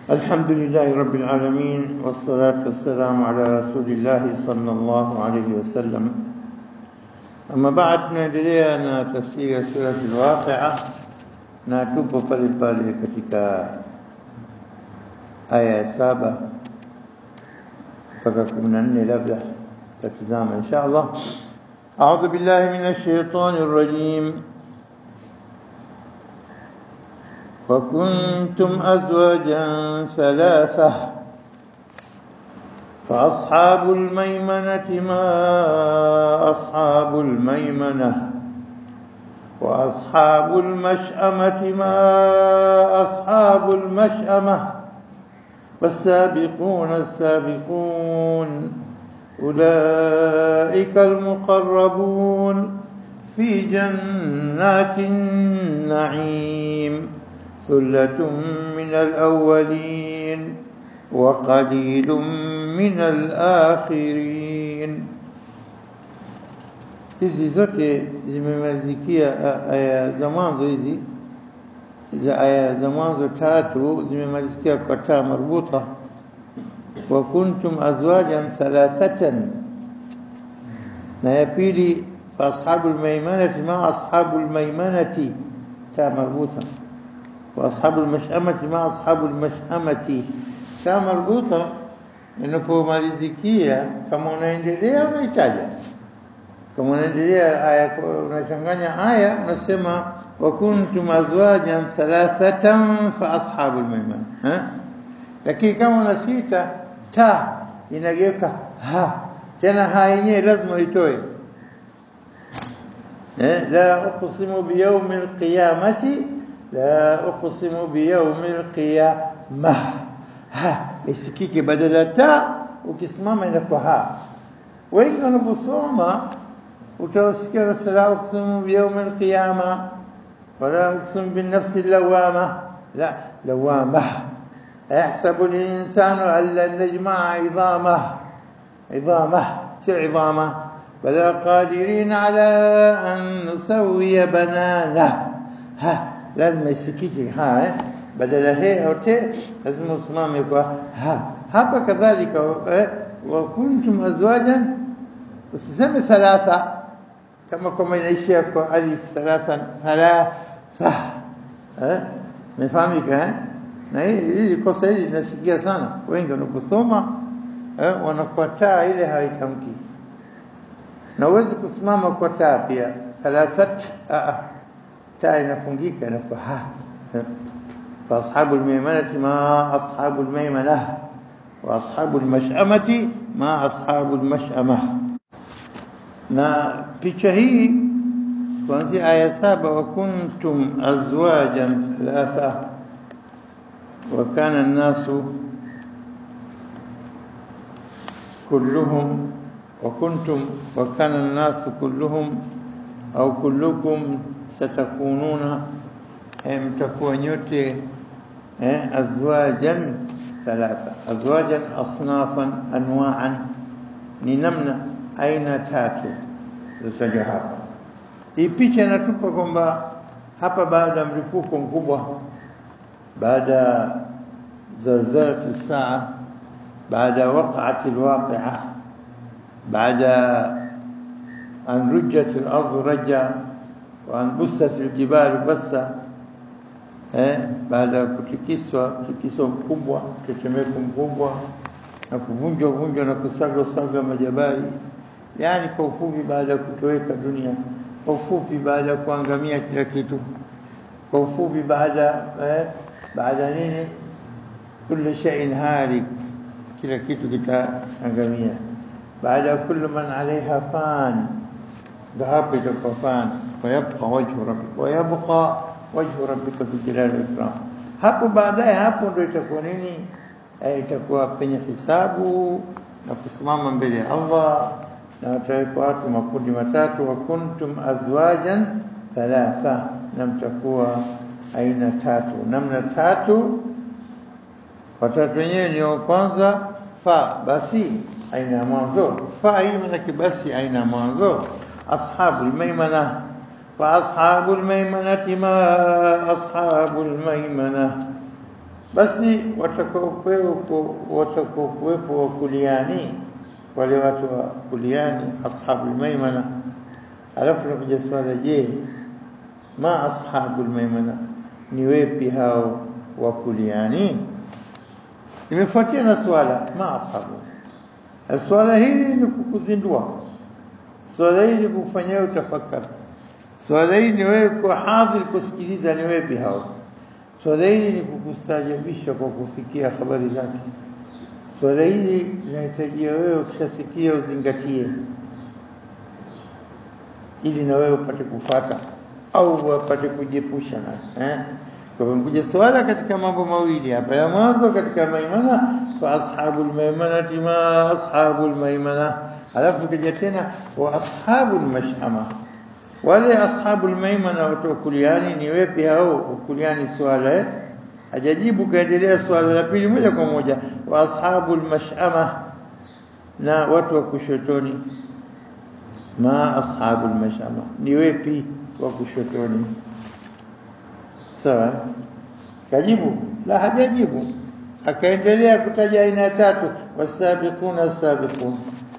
الحمد لله رب العالمين والصلاة والسلام على رسول الله صلى الله عليه وسلم أما بعد tunaendelea na tafsiri ya sura al-Waqi'a na tupo pale pale katika aya ya saba mpaka 14 labda tatizama insha Allah أعوذ بالله من الشيطان الرجيم وكنتم أزواجا ثلاثة فأصحاب الميمنة ما أصحاب الميمنة وأصحاب المشأمة ما أصحاب المشأمة والسابقون السابقون أولئك المقربون في جنات النعيم ثلة من الأولين وقليل من الآخرين hizi zote zimemalizikia aya za mwanzo hizi za aya za mwanzo tatu zimemalizikia kwa taa marbuta wa kuntum azwajan thalathatan na ya pili fa ashabul maimanati ma ashabul maimanati taa marbuta wa ashabul mash'amati ma ashabul mash'amati taa marbuta inapomalizikia kama unaendelea unaitaja kama unaendelea aya unachanganya aya unasema wa kuntum azwajan thalathatan fa ashabul maimana ha lakini kama una sita ta inageuka ha tena ha yenyewe lazima itoe eh la uqsimu bi yawm alqiyamati la uqsimu bi yawm alqiyamah ha isikike badala ta ukisimama inakuwa ha wengi wanaposoma utawasikia rasala uqsimu bi yawm alqiyama wala uqsimu bin nafsi allawama la lawama أيحسب الإنسان أن لن نجمع عظامه عظامه شو عظامه بلى قادرين على أن نسوي بنانه ها لازم يسكيك ها بدل هي أو ت لازم اسمام يقول ها هذا كذلك وكنتم أزواجا وسسمي ثلاثة كما كما ينشي ألف ثلاثا ثلاثة ها ما فهمك ها na hili kosa hili linasikia sana wengi wanaposoma eh, wanakuwa taa ile haitamki na uwezi kusimama kwa taa pia thalathat taa inafungika inakuwa ha fa ashabu almaymanati ma ashabu almaymana wa ashabu almash'amati ma ashabu almash'ama na picha hii kuanzia aya saba wa kuntum azwajan thalatha وكان الناس كلهم وكنتم وكان الناس كلهم أو كلكم ستكونون متكون نyote أزواجا ثلاثة أزواجا أصنافا أنواعا ni namna aina tatu zilizotajwa hapa. Hii picha inatupa kwamba hapa baada ya mlipuko mkubwa بعد زلزلة الساعة بعد وقعة الواقعة بعد أن رجت الأرض رجا وأن بست الجبال بسا baada ya kutikiswa tikiswa mkubwa tetemeko mkubwa na kuvunjwa vunjwa na kusagwa sagwa majabali yani kwa ufupi baada ya kutoweka dunia kwa ufupi baada ya kuangamia kila kitu kwa ufupi baada eh, baada nini kullu shay'in halik kila kitu kitaangamia baada kullu man alaiha fan dhahabu itakuwa fan wayabqa wajhu rabbika wayabqa wajhu rabbika fi jalali ikram hapo baadaye hapo ndio itakuwa nini itakuwa penye hisabu na kusimama mbele ya Allah na watawekwa watu makundi matatu wa kuntum azwajan thalatha na mtakuwa aina tatu namna tatu watatu wenyewe ni wa kwanza fa basi aina ya mwanzo fa hii maana basi aina ya mwanzo ashabu almaimana wa ashabu almaimanati ma ashabu almaimana basi watakaokuwepo watakaokuwepo wa kuliani wale watu wa kuliani ashabul maimana alafu nakuja swala je ma ashabul maimana ni wepi hao wa kuliani imefuatia na swala ma ashabu swala hili ni kukuzindua swala hili ni kufanyia utafakari swala hili ni wewe kwa hadhir kusikiliza ni wepi hao swala hili ni kukustajabisha kwa kusikia habari zake swala hili linahitajia wewe ukishasikia uzingatie ili na wewe upate kufata au upate kujiepusha na eh? kwa hivyo kuja swala katika mambo mawili hapa ya mwanzo katika maimana fa ashabul maimanati ma ashabul maimana alafu kija tena wa ashabul mashama wale ashabul maimana watu kuliani ni wepi hao kuliani swala eh? hajajibu kaendelea swala la pili moja kwa moja wa ashabul mashama na watu wa kushotoni ma ashabul mashama ni wepi wa kushotoni sawa kajibu la hajajibu akaendelea kutaja aina tatu wasabiquna sabiqun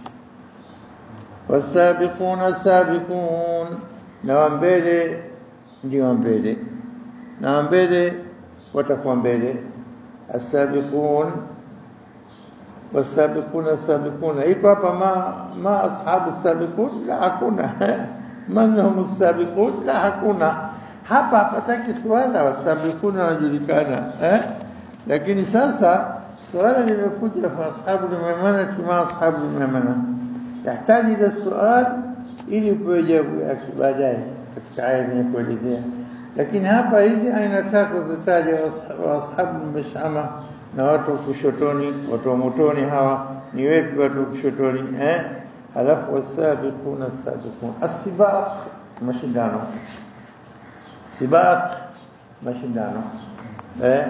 wasabiquna sabiqun na wa mbele ndio wa mbele na wa mbele watakuwa mbele asabiqun wasabiquna sabiquna iko hapa ma ma ashabu sabiqun la hakuna man hum sabiqun la hakuna hapa hapataki swala wasabiquna wanajulikana eh lakini sasa swala limekuja fa ashabu maimana kama ashabu maimana yahitaji ila swali ili upewe jawabu yake baadaye katika aya zenye kuelezea lakini hapa hizi aina tatu zitaja wa ashabu mashama na watu kushotoni watu wa motoni hawa ni wepi watu kushotoni eh halafu wasabiquna sabiqun asibaq mashindano sibaq mashindano eh,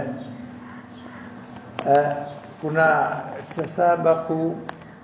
eh kuna tasabaku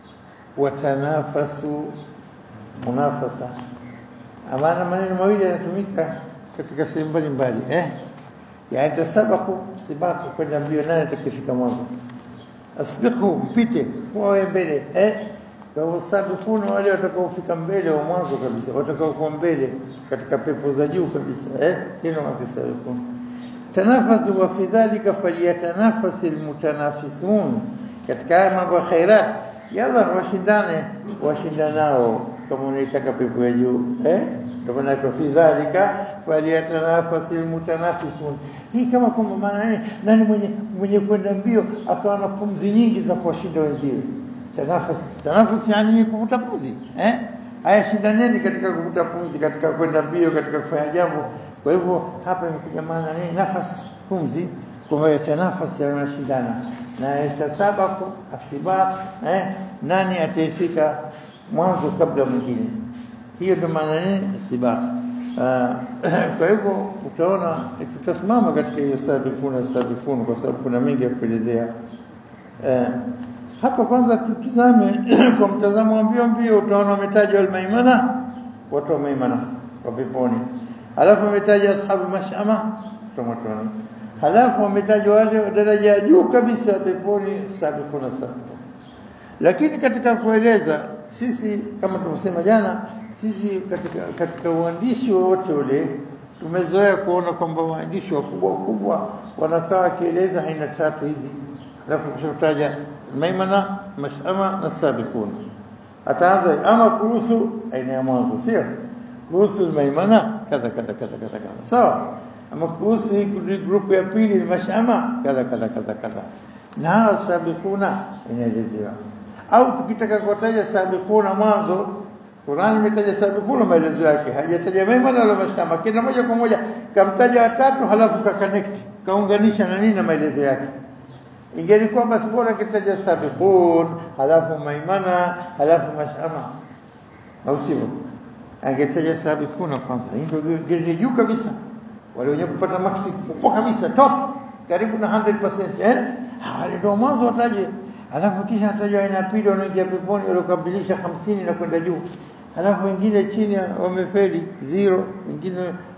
watanafasu munafasa amana maneno mawili yanatumika katika sehemu mbalimbali eh yani tasabaku sibaku kwenda mbio nani atakifika mwanzo asbiqhu mpite kwa mbele eh kwa wasabikuna wale watakaofika mbele wa mwanzo kabisa watakaokuwa mbele katika pepo za juu kabisa eh hilo wakisabikuna tanafasu wa fi dhalika falyatanafasi almutanafisun katika haya mambo ya khairat yalla washindane washindanao kama unaitaka pepo ya juu eh ndio maana kwa fi dhalika falyatanafasi almutanafisun hii kama kwamba maana nani nani mwenye mwenye kwenda mbio akawa na pumzi nyingi za kuwashinda wenziwe tanafus tanafus yani kuvuta pumzi eh haya shindaneni katika kuvuta pumzi katika kwenda mbio katika kufanya jambo kwa hivyo hapa imekuja maana nini nafasi pumzi kwa tanafus yanashindana na itasabaku asibaq eh nani ataifika mwanzo kabla mwingine hiyo ndio maana nini sibaq kwa hivyo utaona tutasimama katika hiyo sabifuna sabifuna kwa sababu kuna mengi ya kuelezea eh hapa kwanza tutizame kwa mtazamo wa mbio mbio utaona wametajwa almaimana watu wa maimana wa peponi halafu wametaja ashabu mashama tomotoni halafu wametajwa wale daraja ya juu kabisa peponi sabiquna sabiquna lakini katika kueleza sisi kama tulivyosema jana sisi katika katika uandishi wowote ule tumezoea kuona kwamba waandishi wakubwa wakubwa wanakaa wakieleza aina tatu hizi alafu kushataja maimana mashama na sabiqun ataanza ama kuhusu aina ya mwanzo sio kuhusu maimana kadha kadha kadha kadha kadha sawa ama kuhusu hii group ya pili ni mashama kadha kadha kadha kadha na sabiquna inaelezewa au tukitaka kuwataja sabiquna mwanzo Qur'an imetaja sabiquna maelezo yake hajataja maimana wala mashama kila moja kwa moja kamtaja watatu halafu ka connect kaunganisha na nini na maelezo yake ingelikuwa basi bora kitaja sabiqun halafu maimana halafu mashama au sivyo angetaja sabiquna kwanza ndio grade juu kabisa wale wenye kupata maksi kubwa kabisa top karibu na 100% eh ndio mwanzo wataje alafu kisha atajwa aina pili wanaingia peponi waliokabilisha hamsini na kwenda juu alafu wengine chini wamefeli zero wengine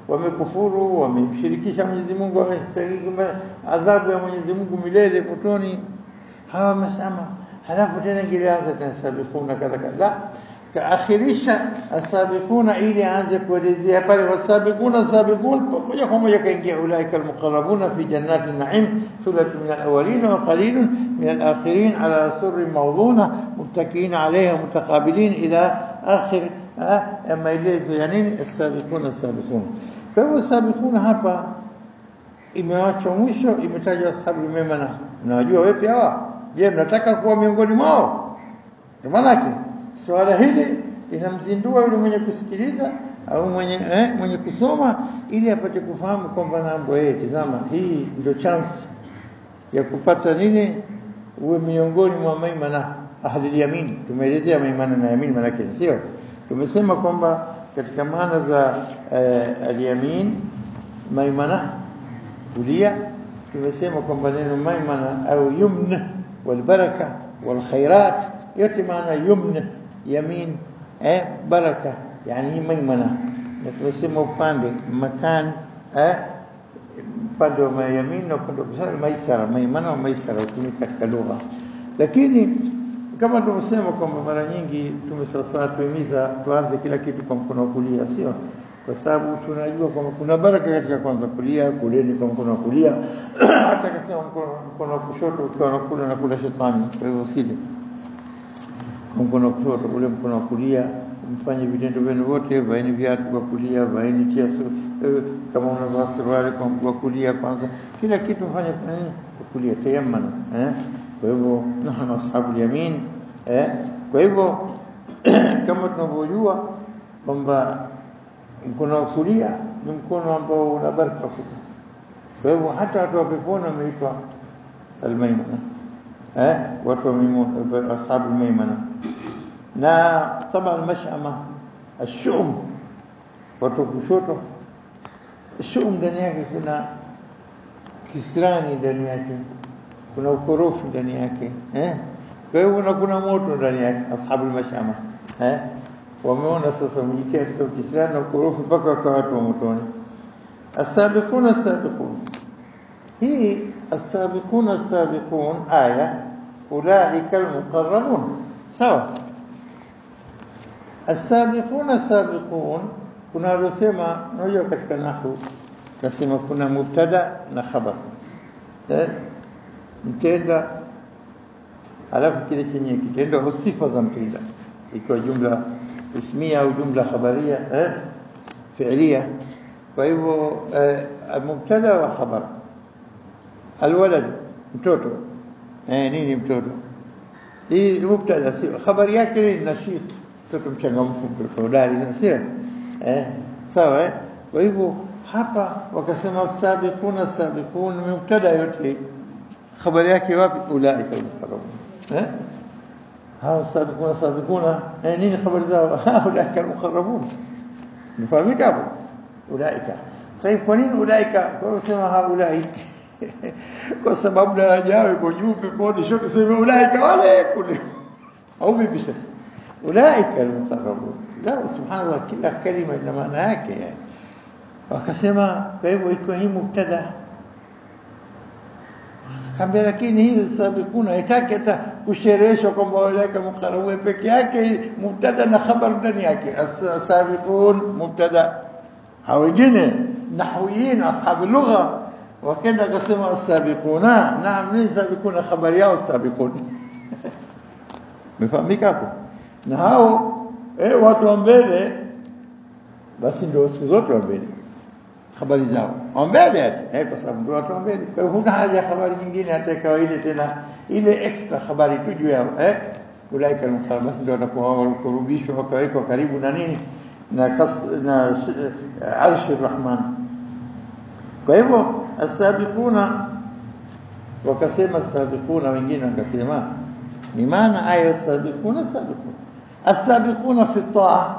wamekufuru wamemshirikisha Mwenyezi Mungu wamestahili adhabu ya Mwenyezi Mungu milele motoni hawa masama halafu tena ingilianza tena sabiquna kadha kadha kaakhirisha asabiquna ili aanze kuelezea pale wasabiquna sabiqun moja kwa moja kaingia ulaika almuqarrabuna fi jannati naim thulatu min alawwalin wa qalilun min alakhirin ala surri mawduna muttakiin alayha mutaqabilin ila akhir maelezo ya nini asabiquna sabiqun kwa hivyo sabiquna hapa imewachwa mwisho imetajwa ashabul maimana mnawajua wepi hawa je mnataka kuwa miongoni mwao ndio maana yake swala hili linamzindua yule mwenye kusikiliza au mwenye eh, mwenye kusoma ili apate kufahamu kwamba nambo yeye tazama hii ndio chance ya kupata nini uwe miongoni mwa maimana ahli yamin tumeelezea maimana na yamin maana yake sio tumesema kwamba katika maana za eh, al-yamin maimana kulia tumesema kwamba neno maimana au yumna walbaraka walkhairat yote maana yumna yamin eh baraka yani hii maimana na tumesema upande makan eh upande wa yamin na upande wa maisara maimana wa maisara hutumika katika lugha lakini kama tumesema kwamba mara nyingi tumesasa tuhimiza tuanze kila kitu kwa mkono wa kulia sio kwa sababu tunajua kwamba kuna baraka katika kwanza kulia kuleni kwa mkono wa kulia hata kasema mkono mkono wa kushoto ukiwa unakula na kula shetani kwa hivyo usile kwa mkono wa kushoto ule mkono wa kulia mfanye vitendo vyenu vyote vaeni viatu kwa kulia vaeni tia eh, kama unavaa suruali kwa mguu wa kulia kwanza kila kitu mfanye kwa nini kwa kulia tayammana eh kwa hivyo nahnu ashabul yamin eh kwa hivyo kama tunavyojua kwamba mkono wa kulia ni mkono ambao una baraka kubwa. Kwa hivyo hata watu wa peponi wameitwa almaimana, eh, watu wa maimuna, ashabu maimana. Na taba almashama ashum, watu wa kushoto, shum ndani yake kuna kisirani ndani yake, kuna ukorofi ndani yake, eh. Kwa hivyo na kuna moto ndani yake, ashabu almashama, eh wameona sasa wamejitia katika Uislamu na ukorofi mpaka wakawa watu wa motoni. Asabiqun asabiqun, hii asabiqun asabiqun aya ulaika almuqarrabun, sawa. Asabiqun asabiqun, kuna alosema, unajua katika nahwu nasema kuna mubtada na khabar eh, mtenda alafu kile chenye kitendo au sifa za mtenda ikiwa jumla ismia au jumla khabaria eh fi'liya kwa hivyo mubtada wa khabar alwalad mtoto eh nini mtoto hii mubtada si khabari yake ni nashit mtoto mchangamfu mtoto hodari sio eh sawa eh kwa hivyo hapa wakasema sabiquna sabiqun mubtada yote khabari yake wapi ulaika almuqarrabun eh hawa sabiquna sabiquna eh nini habari zao ulaika almuqarrabun nifahamika hapo ulaika طيب kwa nini ulaika kwa sema haulai kwa sababu daraja yao iko juu peponi sio kusema ulaika wale kule au vipi sasa ulaika almuqarrabun la subhanallah kila kalima ina maana yake yani wakasema kwa hivyo iko hii mubtada Kaambia lakini hii sabiquna haitaki hata kushereheshwa kwamba walaika muqarrabu peke yake mubtada na khabar ndani yake sabiqun mubtada hao wengine nahwiyin ashabu lugha wakaenda akasema sabiquna naam ni sabiquna khabari yao sabiqun mefahamika hapo na hao eh watu wa mbele basi ndio siku zote wa mbele habari zao mbele ati eh kwa sababu ndio watu mbele kwa hiyo huna haja habari nyingine hata ikawa ile tena ile extra habari tu juu yao eh ulaika al basi ndio watakuwa wakurubishwa wakawekwa karibu na nini na kas, na arshi rahman kwa hivyo asabiquna wakasema asabiquna wengine wakasema ni maana aya asabiquna sabiquna asabiquna fi taa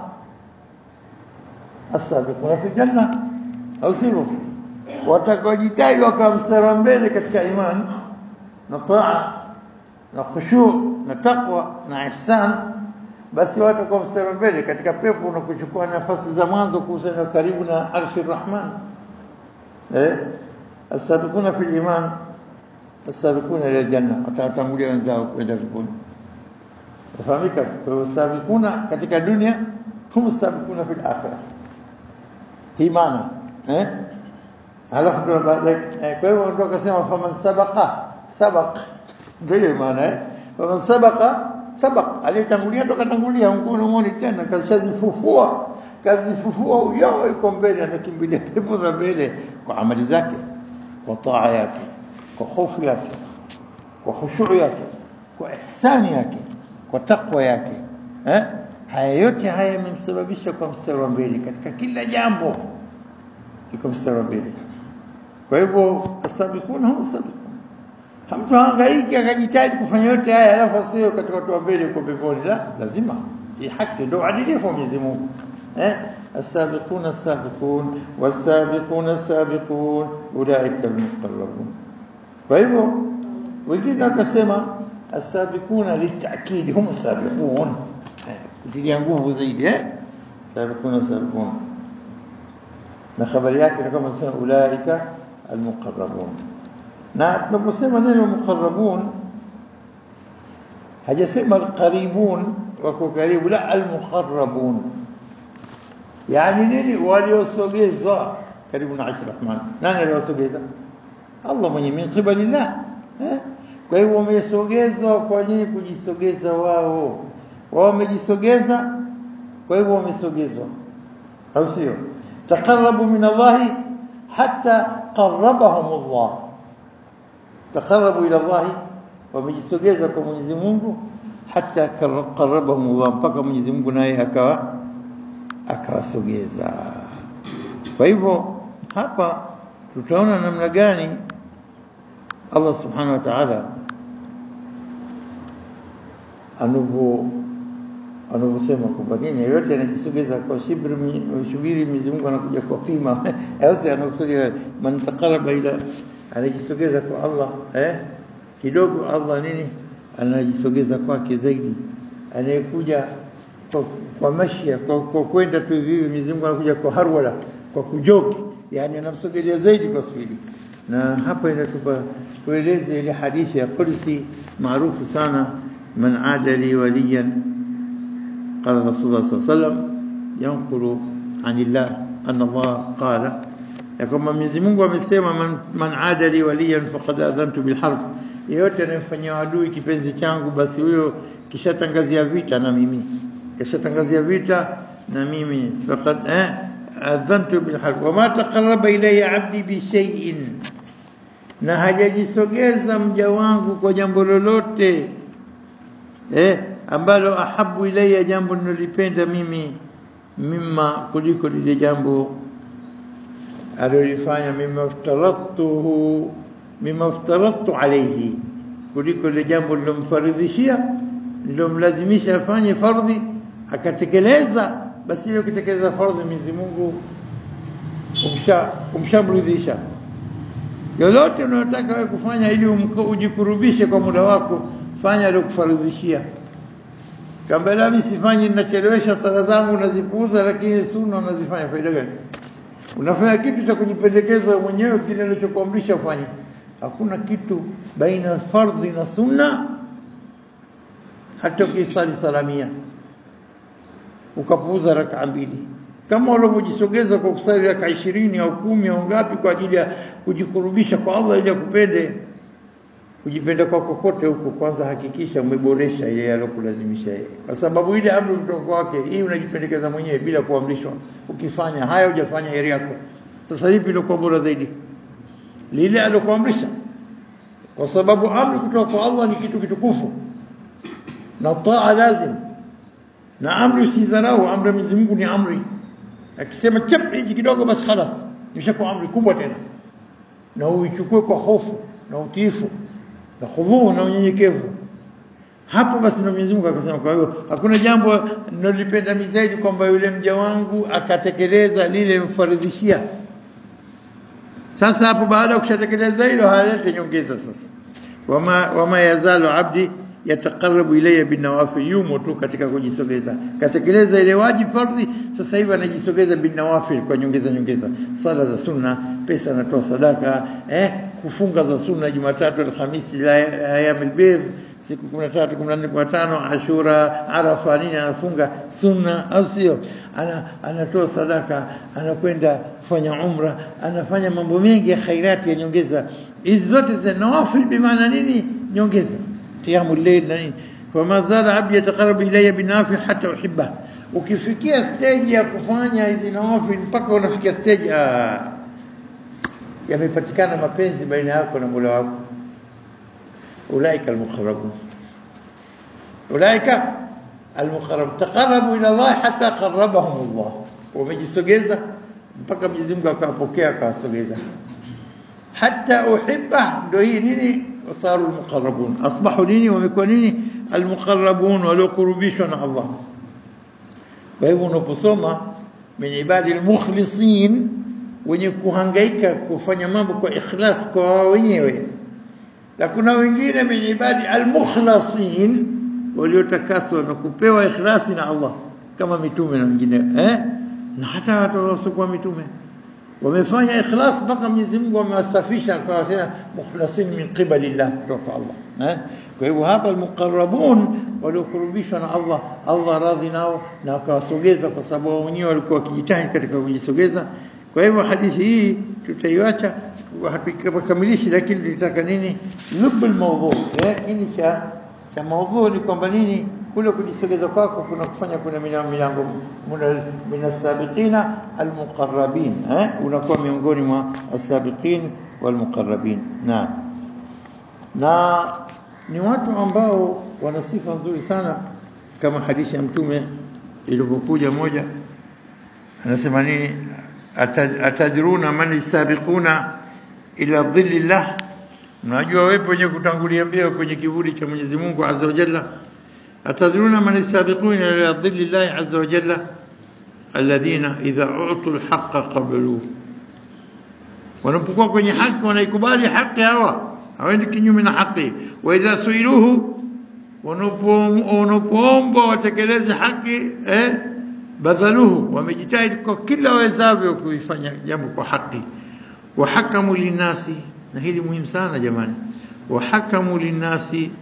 asabiquna fi janna au sivyo watakaojitahidi wakawa mstari wa mbele katika imani na taa na khushu na taqwa na ihsan basi watu kwa mstari wa mbele katika pepo unakuchukua nafasi za mwanzo kuhusiana karibu na arshi rahman eh asabiquna fil iman asabiquna ila janna watatangulia wenzao kwenda peponi fahamika kwa sabiquna katika dunia hum sabiquna fil akhirah hii maana eh alafu ndo baadaye kwa hiyo ndo akasema faman sabaqa sabaq ndio maana eh faman sabaqa sabaq aliyetangulia ndo katangulia mkono muone tena kashazifufua kazifufua uyao iko mbele anakimbilia pepo za mbele kwa amali zake kwa taa yake kwa hofu yake kwa khushu yake kwa ihsani yake kwa takwa yake eh haya yote haya yamemsababisha kwa mstari wa mbele katika kila jambo iko mstari wa mbele kwa hivyo asabiquna hum sabiqun hamtu hangaiki akajitahidi kufanya yote haya alafu asiwe katika watu wa mbele uko peponi la lazima hii haki ndio adilifu wa Mwenyezi Mungu eh السابقون السابقون والسابقون السابقون اولئك المقربون فايوه wengine wakasema asabiquna litakid hum sabiqun kutilia nguvu zaidi eh sabiquna sabiqun na habari yake ni kama sema ulaika almuqarrabun na tunaposema neno muqarrabun hajasema alqaribun wako karibu la almuqarrabun yani nini waliosogezwa karibu na arshi rahman nani aliosogeza Allah mwenye min qibalillah eh kwa hiyo wamesogezwa kwa nini kujisogeza wao wao wamejisogeza kwa hivyo wamesogezwa au sio taqarrabu min Allah hatta qarrabahum Allah taqarrabu ila Allah wamejisogeza kwa Mwenyezi Mungu hata qarrabahum Allah mpaka Mwenyezi Mungu naye akawa akawasogeza kwa hivyo hapa tutaona namna gani Allah subhanahu wa ta'ala anavyo anavyosema kwamba nini yote anajisogeza kwa shibri shubiri Mwenyezi Mungu anakuja kwa pima au anakusogeza man taqarraba ila anajisogeza kwa Allah eh kidogo Allah nini anajisogeza kwake zaidi anayekuja kwa, kwa mashia kwa, kwa kwenda tu hivi Mwenyezi Mungu anakuja kwa harwala kwa kujoki yani anamsogelea zaidi kwa spidi na hapa inatupa tueleze ile hadithi ya Qudsi maarufu sana man ada li waliyan qala rasulullah sallallahu alaihi wasallam yanqulu anillah anna Allah qala ya kwamba Mwenyezi Mungu amesema man, man ada li waliyan faqad adhantu bil harb yeyote anayemfanyia adui kipenzi changu basi huyo kishatangazia vita na mimi kishatangazia vita na mimi faqad eh adhantu bil harb wama taqarraba ilayya abdi bi shay'in na hajajisogeza mja wangu kwa jambo lolote eh ambalo ahabu ilayya jambo ninalipenda mimi mimma kuliko lile jambo alilofanya mimma aftaratuhu mimma aftaratu alayhi kuliko lile jambo lilomfaridhishia lilomlazimisha afanye fardhi akatekeleza basi ile kutekeleza fardhi Mwenyezi Mungu umsha umshamridhisha lolote unalotaka wewe kufanya ili ujikurubishe kwa muda wako fanya aliyokufaridhishia kama la mimi sifanyi ninachelewesha sala zangu nazipuuza lakini sunna unazifanya faida gani unafanya kitu cha kujipendekeza mwenyewe kile alichokuamrisha ufanye hakuna kitu baina fardhi na sunna hata ukisali salamia ukapuuza raka mbili kama ulivyojisogeza kwa kusali raka ishirini au kumi au ngapi kwa ajili ya kujikurubisha kwa Allah ili akupende kujipenda kwa kokote huko kwanza hakikisha umeboresha ile alokulazimisha yeye kwa sababu ile amri kutoka kwake hii unajipendekeza mwenyewe bila kuamrishwa ukifanya haya hujafanya heri yako sasa hivi ilikuwa bora zaidi lile alokuamrisha kwa sababu amri kutoka kwa Allah ni kitu kitukufu na taa lazim na amri usidharau amri ya Mwenyezi Mungu ni amri akisema chap hiji kidogo basi خلاص imeshakuwa amri kubwa tena na uichukue kwa hofu na utiifu na khudhuu na unyenyekevu hapo basi ndio Mwenyezi Mungu akasema kwa hiyo hakuna jambo ninalipenda zaidi kwamba yule mja wangu akatekeleza lile mfaridhishia sasa hapo baada ya kushatekeleza hilo hayalete nyongeza sasa wama wama yazalu abdi yataqarrabu ilayya binawafil yumo tu katika kujisogeza katekeleza ile wajibu fardhi sasa hivi anajisogeza binawafil kwa nyongeza nyongeza sala za sunna pesa anatoa sadaka eh kufunga za sunna Jumatatu Alhamisi la ayamil bidh siku 13 14 15 Ashura Arafa nini anafunga sunna au sio ana anatoa sadaka anakwenda kufanya umra anafanya mambo mengi ya khairati ya nyongeza hizi zote za nawafil bimaana nini nyongeza qiyamul layl na nini fama zala abdi yataqarrabu ilayya binafi hatta uhibba ukifikia stage ya kufanya hizi nawafil mpaka unafikia stage ah yamepatikana mapenzi baina yako na Mola wako ulaika almuqarrabun ulaika almuqarrab taqarrabu ila Allah hatta qarrabahum Allah wamejisogeza mpaka Mwenyezi Mungu akawapokea akawasogeza hatta uhibba ndio hii nini wasaru almuqarrabun asbahu nini wamekuwa nini almuqarrabun waliokurubishwa na Allah kwa hivyo unaposoma min ibadi almukhlisin wenye kuhangaika kufanya mambo kwa ikhlas kwa wao wenyewe na kuna wengine min ibadi almukhlasin waliotakaswa na kupewa ikhlasi na Allah kama mitume na wengine eh na hata watu wasiokuwa mitume wamefanya ikhlas mpaka Mwenyezi Mungu amewasafisha kwa tena mukhlasin min qibalillah kutoka Allah eh kwa hivyo hapa almuqarrabun waliokurubishwa na Allah Allah radhi nao na akawasogeza kwa sababu wenyewe walikuwa wakijitahidi katika kujisogeza kwa hivyo hadithi hii tutaiacha hatukamilishi lakini tunataka nini lub almawdhu lakini cha cha mawdhu ni kwamba nini kule kujisogeza kwako kuna kufanya kuna milango min as-sabiqina al-muqarrabin eh unakuwa miongoni mwa as-sabiqin wal-muqarrabin na na ni watu ambao wana sifa nzuri sana kama hadithi ya mtume ilivyokuja moja anasema nini atadruna man as-sabiquna ila dhillillah mnajua wepo wenye kutangulia mbele kwenye kivuli cha Mwenyezi Mungu Azza wa Jalla atadruna man as-sabiquna ila dhillillah Azza wa Jalla alladhina idha u'tu al-haqqa qabalu wanapokuwa kwenye haki wanaikubali haki hawa hawaendi kinyume na haki wa idha suiluhu wanapoombwa watekeleze haki eh badhaluhu wamejitahidi kwa kila wawezavyo kuifanya jambo kwa haki wahakamu linasi na hili muhimu sana jamani wahakamu linasi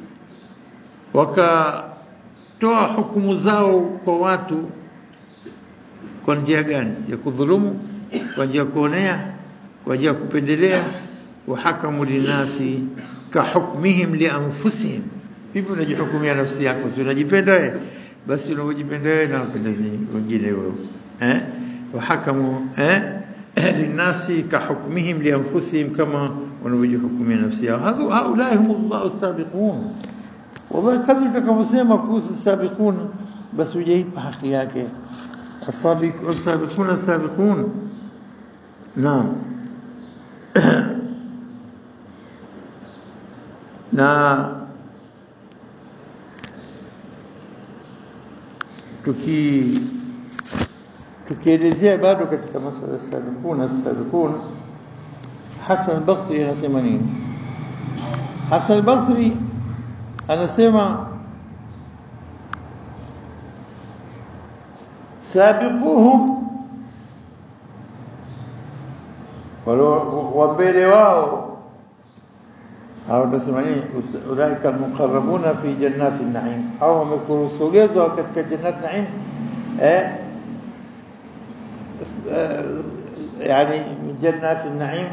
wakatoa hukumu zao kwa watu kwa njia gani ya kudhulumu kwa njia ya kuonea kwa njia ya kupendelea wahakamu linasi kahukmihim lianfusihim hivi unajihukumia nafsi yako si unajipenda wewe basi unavyojipenda wewe na wapenda wengine wewe eh wahakamu eh linasi kahukmihim lianfusihim kama wanavyojihukumia nafsi yao hadhu haulai humullahu sabiqun wabaki kadri utakavyosema kuhusu sabiqun basi hujaipa haki yake السابقون السابقون نعم na tuki tukielezea bado katika masala ya sabiquna sabiqun Hasan al-Basri anasema nini Hasan al-Basri anasema sabiquhum wa mbele wao au tunasema nini ulaika almuqarrabuna fi jannati an-na'im au wamekurusogezwa katika jannati na'im eh يعني من جنات النعيم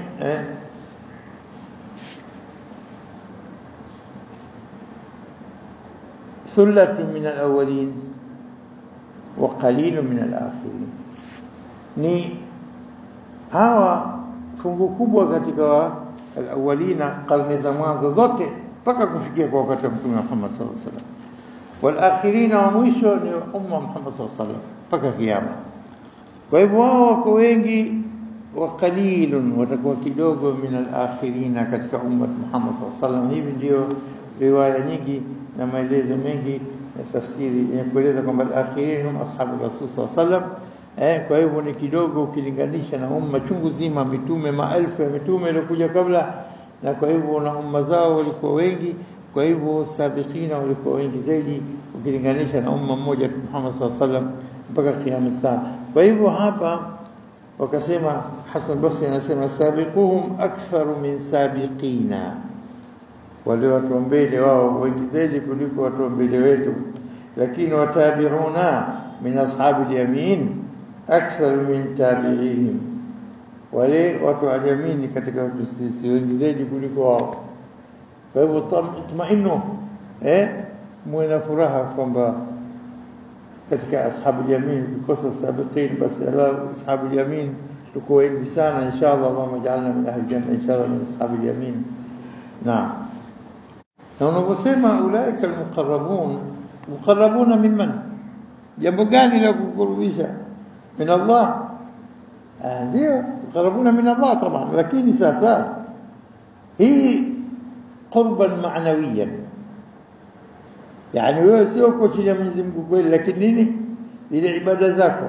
ثلة من الأولين وقليل من الآخرين ni hawa fungu kubwa katika alawalina karne za mwanzo zote mpaka kufikia kwa wakati wa mtume Muhammad sallallahu alaihi wasallam walakhirina wa mwisho ni umma Muhammad sallallahu alaihi wasallam mpaka kiyama kwa hivyo wao wako wengi wa qalilun watakuwa kidogo min alakhirina katika umma Muhammad sallallahu alaihi wasallam hivi ndio riwaya nyingi na maelezo mengi ya tafsiri yenye kueleza kwamba al-akhirin hum ashabu rasul sallallahu alaihi wasallam eh kwa hivyo ni kidogo ukilinganisha na umma chungu zima mitume maelfu ya mitume waliokuja kabla na kwa hivyo na umma zao walikuwa wengi kwa hivyo sabiqina walikuwa wengi zaidi ukilinganisha na umma mmoja tu Muhammad sallallahu alaihi wasallam mpaka kiyama saa kwa hivyo hapa wakasema Hassan Basri anasema sabiquhum aktharu min sabiqina wale watu wa mbele wao wengi zaidi kuliko watu wa mbele wetu lakini watabiuna min ashabi yamin akthar min tabi'ihim wale watu wa yamin katika watu sisi wengi zaidi kuliko wao kwa hivyo tumainu eh muwe na furaha kwamba katika ashabu yamin ukikosa sabiqin basi ala ashabu yamin tuko wengi sana inshallah Allahumma ij'alna min ahli janna inshallah min ashabi yamin naam na unaposema ulaika almuqarrabun muqarrabuna mimman jambo gani la kukurubisha min Allah ndio muqarrabuna min Allah طبعا lakini sasa hii qurban ma'nawiyan yani wewe sio uko chini ya Mwenyezi Mungu kweli lakini nini ile ibada zako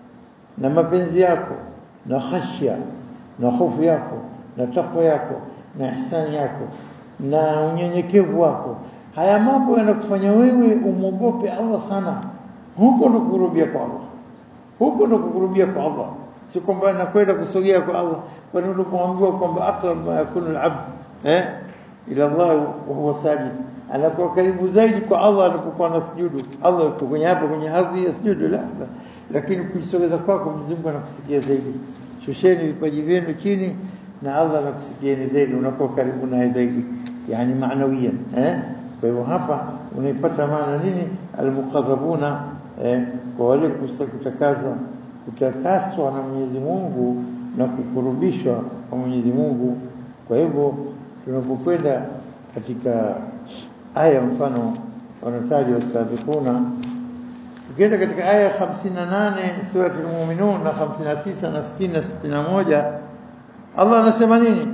na mapenzi yako na khashya na hofu yako na takwa yako na ihsani yako na unyenyekevu wako haya mambo yanakufanya wewe umwogope Allah sana huko ndo kukurubia kwa Allah huko ndo kukurubia kwa Allah si kwamba nakwenda kusogea kwa Allah kwani ulipoambiwa kwamba aqrab ma yakunu al-abd eh ila Allah wa huwa sajid anakuwa karibu zaidi kwa Allah anapokuwa anasujudu Allah yuko kwenye hapo kwenye ardhi ya sujudu la lakini kujisogeza kwako Mwenyezi Mungu anakusikia zaidi shusheni vipaji vyenu chini na Allah anakusikieni zaidi unakuwa karibu naye zaidi yani maanawiyan eh kwa hivyo hapa unaipata maana nini almuqarrabuna eh kwa wale kutakaza kutakaswa na Mwenyezi Mungu na kukurubishwa kwa Mwenyezi Mungu kwa hivyo tunapokwenda katika aya mfano wanatajwa sabiquna ukienda katika aya 58 sura al-mu'minun na 59 na 60 na 61 Allah anasema nini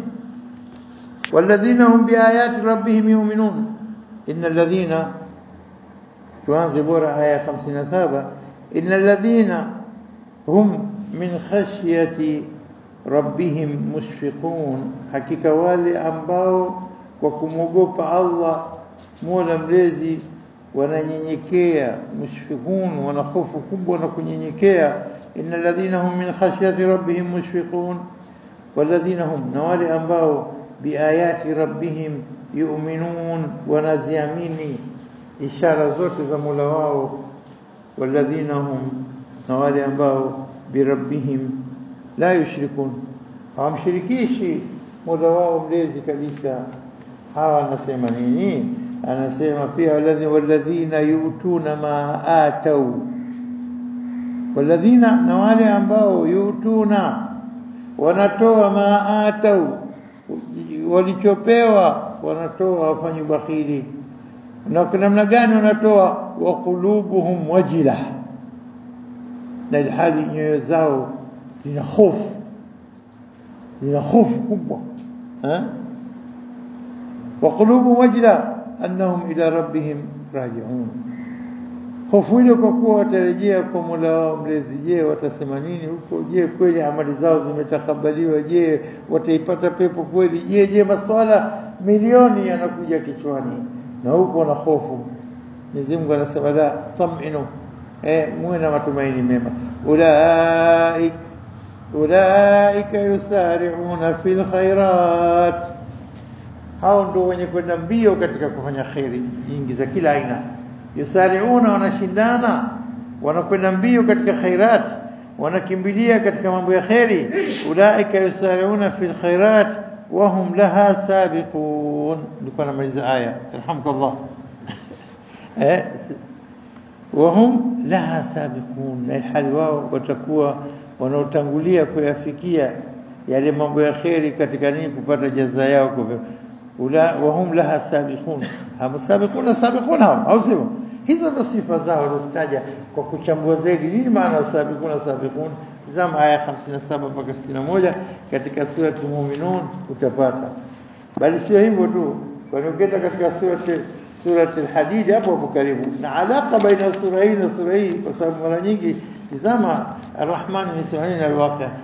walladhina hum biayati rabbihim yu'minun innal ladhina tuanze bora aya 57 innal ladhina hum min khashyati rabbihim mushfiqun hakika wale ambao kwa kumwogopa Allah Mola mlezi wananyenyekea mushfiqun wana hofu kubwa na kunyenyekea innal ladhina hum min khashyati rabbihim mushfiqun walladhina hum na wale ambao biayati rabbihim yu'minun wanaziamini ishara zote za Mola wao walladhina hum na wale ambao birabbihim la yushrikun hawamshirikishi Mola wao mlezi kabisa hawa anasema nini anasema pia walladhi walladhina yutuna ma atau walladhina na wale ambao yutuna wanatoa ma atau walichopewa wanatoa wafanye bakhili na namna gani wanatoa wa qulubuhum wajila na ilhali nyoyo zao zina hofu zina hofu kubwa eh وقلوب وجلة أنهم إلى ربهم راجعون hofu ile kwa kuwa watarejea kwa Mola wao mlezi je watasema nini huko je kweli amali zao zimetakabaliwa je wataipata pepo kweli je je maswala milioni yanakuja kichwani na huko na hofu Mwenyezi Mungu anasema la taminu eh muwe na matumaini mema ulaik ulaika yusari'una fil khairat hao ndio wenye kwenda mbio katika kufanya khairi nyingi za kila aina yusariuna wanashindana wanakwenda mbio katika khairat wanakimbilia katika mambo ya khairi ulaika yusariuna fil khairat wa hum laha sabiqun nilikuwa namaliza aya alhamdulillah eh wa hum laha sabiqun na hali wao watakuwa wanaotangulia kuyafikia yale mambo ya khairi katika nini kupata jaza yao kwa ula wahum laha sabiqun hao sabiquna sabiquna au sivyo hizo ndo sifa zao walizitaja kwa kuchambua zaidi nini maana sabiquna sabiqun zama aya 57 mpaka 61 katika sura al-mu'minun utapata bali sio hivyo tu kwani ukienda katika sura sura al-hadid hapo hapo karibu na alaka baina sura hii na sura hii kwa sababu mara nyingi tizama ar-rahman ni al-waqi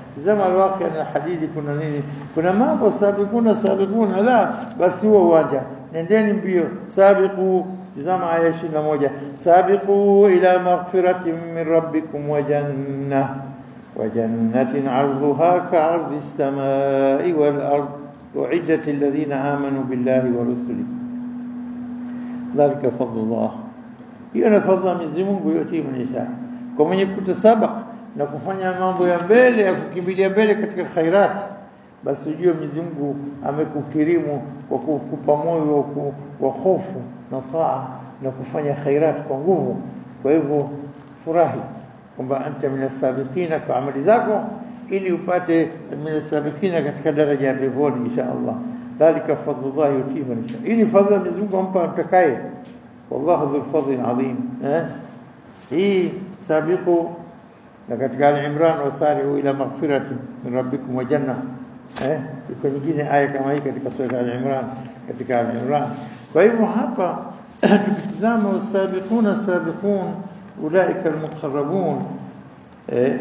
zama alwaqi na hadithi kuna nini kuna mambo sabiquna sabiquna la basi huo uwanja nendeni mbio sabiqu tazama aya 21 sabiqu ila maghfiratin min rabbikum wa jannah wa jannatin 'arduha ka'ardi as-samai wal ard u'iddat lilladhina amanu billahi wa rusulihi dhalika fadlullah hiyo ni fadhila Mwenyezi Mungu yote mnisha kwa mwenye kutasabak na kufanya mambo ya mbele ya kukimbilia mbele katika khairat basi ujue Mwenyezi Mungu amekukirimu kwa kukupa moyo wa hofu na taa na kufanya khairat kwa nguvu kwa hivyo furahi kwamba anta minasabiqina kwa amali zako ili upate minasabiqina katika daraja ya peponi insha Allah dhalika fadlullah yutii man yasha ili fadhila Mwenyezi Mungu ampa mtakaye wallahu dhul fadli adhim eh hii sabiqu na katika al-Imran wasari'u ila maghfirati min rabbikum wa janna eh iko nyingine aya kama hii katika sura al-Imran katika al-Imran kwa hivyo hapa tukitazama wasabiquna sabiqun ulaika al-muqarrabun eh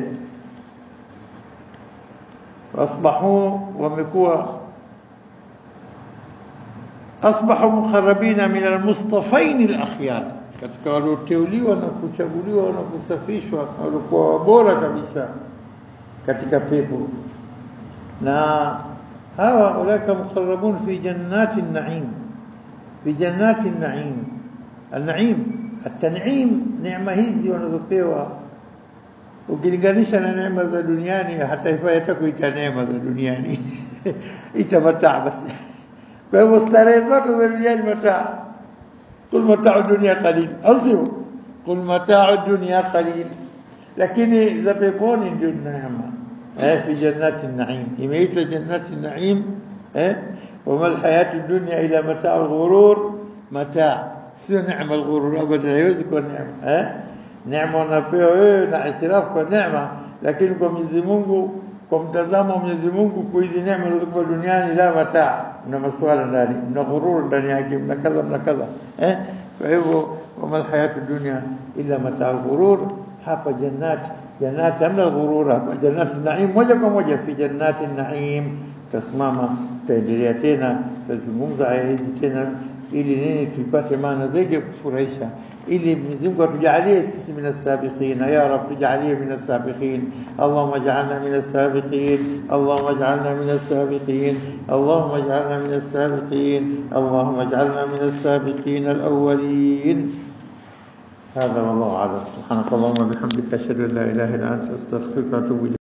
wasbahu wamekuwa asbahu mukharrabina min almustafain alakhyar katika walioteuliwa na kuchaguliwa na kusafishwa walikuwa bora kabisa katika pepo na hawa ulaka muqarrabun fi jannati an-na'im fi jannati an-na'im an-na'im at-tan'im neema hizi wanazopewa ukilinganisha na neema za duniani hata ifai hata kuita neema za duniani itamataa basi kwa hivyo starehe zote za duniani mataa kul mataa dunia qalil asio kul mataa dunia qalil lakini za peponi ndio neema eh fi jannati naim imeitwa jannati naim eh wama alhayatu dunya ila mataa alghurur mataa sio neema alghurur abadan haiwezi kuwa neema eh neema unapewa wewe na itirafu kwa neema lakini kwa Mwenyezi Mungu kwa mtazamo wa Mwenyezi Mungu kwa hizi neema zilizokuwa duniani la mataa mna maswala ndani mna ghurur ndani yake mna kadha mna kadha eh kwa hivyo wama hayatu dunya illa mataa ghurur hapa jannati jannati hamna ghurur hapa jannati naim moja kwa moja fi jannati naim tasimama tutaendelea tena tutazungumza aya hizi tena ili nini tupate maana zaidi ya kufurahisha ili Mwenyezi Mungu atujalie sisi min as-sabiqin ya rab tujalie min as-sabiqin Allahumma ij'alna min as-sabiqin Allahumma ij'alna min as-sabiqin Allahumma ij'alna min as-sabiqin Allahumma ij'alna min as-sabiqin al-awwalin هذا والله أعلم سبحانك اللهم وبحمدك أشهد أن لا إله إلا أنت أستغفرك وأتوب إليك